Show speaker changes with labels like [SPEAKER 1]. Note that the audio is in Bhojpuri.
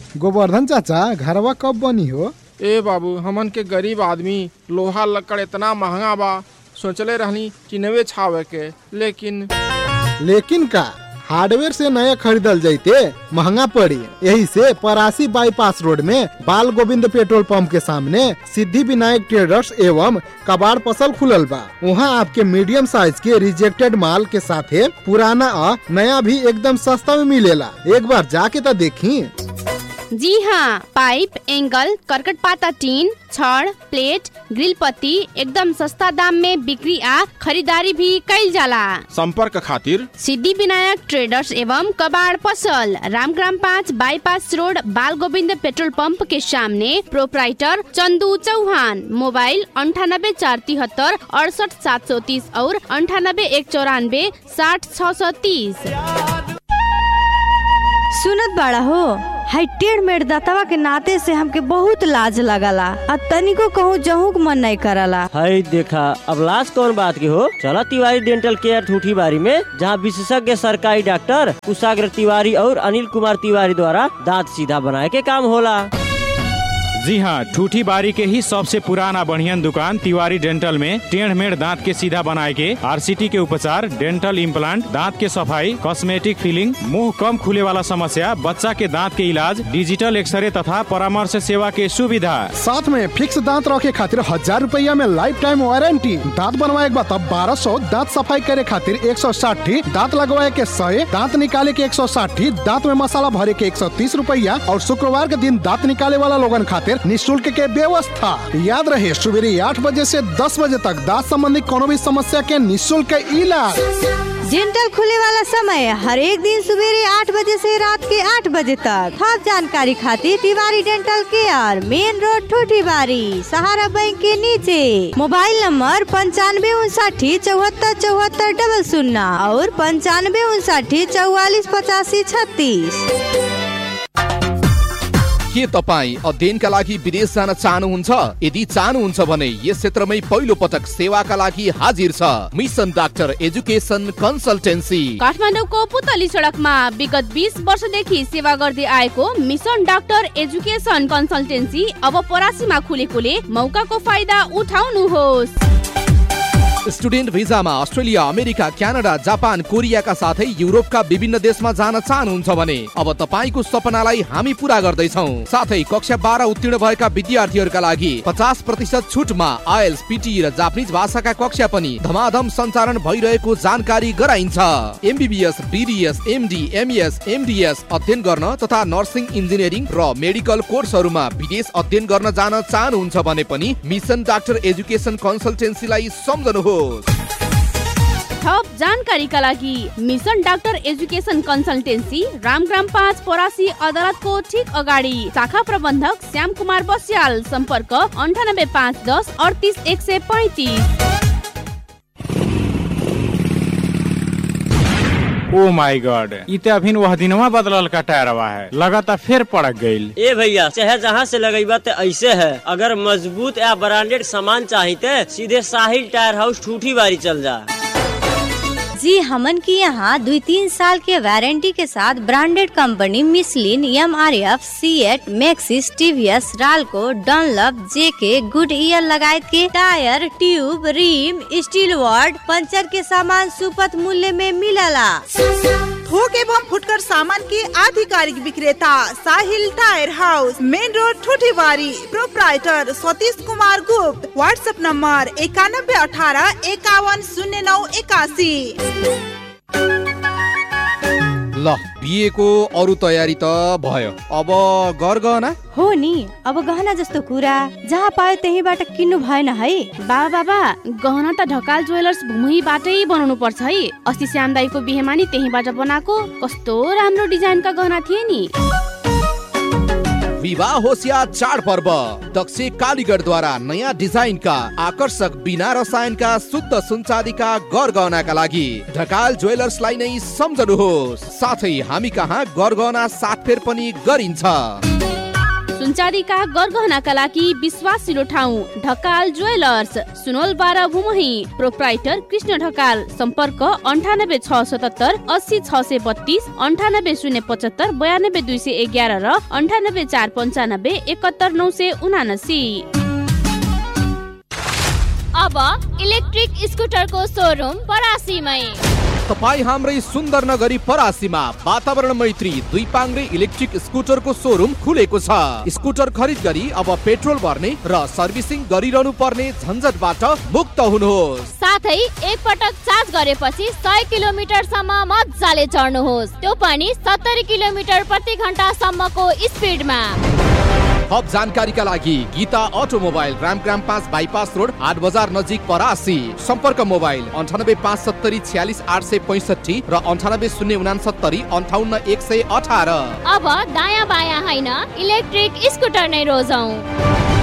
[SPEAKER 1] गोवर्धन चाचा घरवा कब बनी हो
[SPEAKER 2] ए बाबू हमन के गरीब आदमी लोहा लकड़ इतना महंगा बा सोचले रहनी कि नवे छावे के लेकिन
[SPEAKER 1] लेकिन का हार्डवेयर से नया खरीदल जैते महंगा पड़ी यही से परासी बाईपास रोड में बाल गोविंद पेट्रोल पंप के सामने सिद्धि विनायक ट्रेडर्स एवं कबाड़ पसल खुलल बा वहाँ आपके मीडियम साइज के रिजेक्टेड माल के साथे पुराना आ नया भी एकदम सस्ता में मिलेला एक बार जाके तो देखी
[SPEAKER 3] जी हाँ पाइप एंगल करकट पाता टीन छड़ प्लेट ग्रिल पत्ती एकदम सस्ता दाम में बिक्री आ खरीदारी भी कैल जाला
[SPEAKER 2] संपर्क खातिर
[SPEAKER 3] सिद्धि विनायक ट्रेडर्स एवं कबाड़ पसल रामग्राम पाँच बाईपास रोड बाल गोविंद पेट्रोल पंप के सामने प्रोपराइटर चंदू चौहान मोबाइल अंठानब्बे चार तिहत्तर अड़सठ सात सौ तीस और अंठानब्बे एक चौरानबे साठ छ सौ तीस
[SPEAKER 4] सुनत बाड़ा हो हाई टेढ़ मेढ़ दतवा के नाते से हमके बहुत लाज लगला आ तनिको कहूँ जहूँ के मन नहीं करला
[SPEAKER 5] हई देखा अब लाश कौन बात के हो चला तिवारी डेंटल केयर ठूठी बारी में जहाँ विशेषज्ञ सरकारी डॉक्टर कुशाग्र तिवारी और अनिल कुमार तिवारी द्वारा दांत सीधा बनाए के काम होला
[SPEAKER 6] जी हाँ ठूठी बारी के ही सबसे पुराना बढ़ियन दुकान तिवारी डेंटल में टेढ़ मेढ़ दांत के सीधा बनाए के आरसीटी के उपचार डेंटल इम्प्लांट दांत के सफाई कॉस्मेटिक फिलिंग मुंह कम खुले वाला समस्या बच्चा के दांत के इलाज डिजिटल एक्सरे तथा परामर्श सेवा के सुविधा
[SPEAKER 1] साथ में फिक्स दांत रखे खातिर हजार रुपया में लाइफ टाइम वारंटी दांत बनवाए के बाद बारह सौ दांत सफाई करे खातिर एक सौ साठी दांत लगवाए के सौ दांत निकाले के एक सौ साठी दांत में मसाला भरे के एक सौ तीस रुपया और शुक्रवार के दिन दांत निकाले वाला लोगन खातिर निःशुल्क के व्यवस्था याद रहे सुबेरे आठ बजे से दस बजे तक दांत संबंधी कोनो भी समस्या के निःशुल्क इलाज
[SPEAKER 4] डेंटल खुले वाला समय हर एक दिन सवेरे आठ बजे से रात के आठ बजे तक हर जानकारी खातिर Tiwari dental care main road Thuthibari Sahara bank के नीचे मोबाइल नंबर पंचानवे उनसाठी चौहत्तर चौहत्तर डबल शून्य और पंचानवे उनसाठी चौवालीस पचासी छत्तीस
[SPEAKER 7] के तपाईँ अध्ययनका लागि विदेश जान चाहनुहुन्छ यदि चाहनुहुन्छ भने यस क्षेत्रमै पहिलो पटक सेवाका लागि हाजिर छ मिसन डाक्टर एजुकेसन कन्सल्टेन्सी
[SPEAKER 3] काठमाडौँको पुतली सडकमा विगत बिस वर्षदेखि सेवा गर्दै आएको मिसन डाक्टर एजुकेसन कन्सल्टेन्सी अब परासीमा खुलेकोले मौकाको फाइदा उठाउनुहोस्
[SPEAKER 7] स्टुडेन्ट भिजामा अस्ट्रेलिया अमेरिका क्यानाडा जापान कोरियाका साथै युरोपका विभिन्न देशमा जान चाहनुहुन्छ भने अब तपाईँको सपनालाई हामी पूरा गर्दैछौ साथै कक्षा बाह्र उत्तीर्ण भएका विद्यार्थीहरूका लागि पचास प्रतिशत छुटमा आइएल्स पिटी र जापानिज भाषाका कक्षा पनि धमाधम सञ्चालन भइरहेको जानकारी गराइन्छ MBBS BDS MD MS MDS अध्ययन गर्न तथा नर्सिङ इन्जिनियरिङ र मेडिकल कोर्सहरूमा विदेश अध्ययन गर्न जान चाहनुहुन्छ भने पनि मिसन डाक्टर एजुकेसन कन्सल्टेन्सीलाई सम्झनुहोस्
[SPEAKER 3] थप जानकारीका लागि mission doctor education consultancy Ramgram पाँच परासी अदालतको ठिक अगाडि शाखा प्रबन्धक श्याम कुमार बस्याल सम्पर्क अन्ठानब्बे पाँच दस अडतिस एक सय पैँतिस
[SPEAKER 6] ओ माय गॉड इ ते अभिन वह दिनवा बदलल का टायरवा है लगाता फिर पड़क गईल
[SPEAKER 5] ए भैया चाहे जहाँ से लगेबा ते ऐसे है अगर मजबूत या ब्रांडेड सामान चाहिए सीधे साहिल टायर हाउस ठूठी बारी चल जा
[SPEAKER 4] जी हमन की यहाँ दुई तीन साल के वारंटी के साथ branded company Michelin M R F Ceat Maxxis TVS Ralco Dunlop JK Goodyear लगाए के टायर ट्यूब रिम स्टील वार्ड पंचर के सामान सुपथ मूल्य में मिलला
[SPEAKER 8] थोक एवं फुटकर सामान के आधिकारिक विक्रेता Sahil tyre house main road Thuthibari proprietor Satish Kumar Gupt WhatsApp number इक्यानबे अठारह इक्यावन शून्य नौ इक्यासी
[SPEAKER 7] ल बिहेको अरू तयारी त भयो अब गरगहना
[SPEAKER 4] हो नि अब गहना जस्तो कुरा जहाँ पायो त्यहीबाट किन्नु भएन है
[SPEAKER 3] बाबा बाबा गहना त ढकाल ज्वेलर्स भुमुहीबाटै बनाउनु पर्छ है अस्ति श्याम दाईको बिहेमा नि त्यहीबाट बनाएको कस्तो राम्रो डिजाइनका गहना थिए नि
[SPEAKER 7] विवाह होस् या चाड पर्व दक्ष कालीगढद्वारा नयाँ डिजाइनका आकर्षक बिना रसायनका शुद्ध सुनचाँदीका गरगहनाका लागि ढकाल ज्वेलर्सलाई नै सम्झनुहोस् साथै हामी कहाँ गरगहना सातफेर पनि गरिन्छ
[SPEAKER 3] सुनचारीका गरगहनाका लागि विश्वासिलो ठाउँ ढकाल ज्वेलर्स सुनोल बाह्र भुमही प्रोप्राइटर कृष्ण ढकाल सम्पर्क अन्ठानब्बे छ सतहत्तर अस्सी छ सय बत्तिस अन्ठानब्बे शून्य पचहत्तर बयानब्बे दुई सय एघार र अन्ठानब्बे चार पन्चानब्बे एकहत्तर नौ सय उनासी
[SPEAKER 9] अब इलेक्ट्रिक स्कुटरको सोरुम परासीमै
[SPEAKER 7] तपाईँ हाम्रै सुन्दर नगरी परासीमा वातावरण मैत्री दुई पाङ्रे इलेक्ट्रिक स्कुटरको सोरुम खुलेको छ स्कुटर खरिद गरी अब पेट्रोल भर्ने र सर्भिसिङ गरिरहनु पर्ने झन्झटबाट मुक्त हुनुहोस्
[SPEAKER 9] साथै एक पटक चार्ज गरेपछि सय किलोमिटरसम्म मजाले चढ्नुहोस् त्यो पनि सत्तरी किलोमिटर प्रति घन्टासम्मको स्पिडमा
[SPEAKER 7] थप जानकारीका लागि गीता अटोमोबाइल रामग्राम पाँच बाइपास रोड हाट बजार नजिक परासी सम्पर्क मोबाइल अन्ठानब्बे पाँच सत्तरी छ्यालिस आठ सय पैँसठी र अन्ठानब्बे शून्य उनासत्तरी अन्ठाउन्न एक सय अठार
[SPEAKER 9] अब दायाँ बायाँ होइन इलेक्ट्रिक स्कुटर नै रोजौँ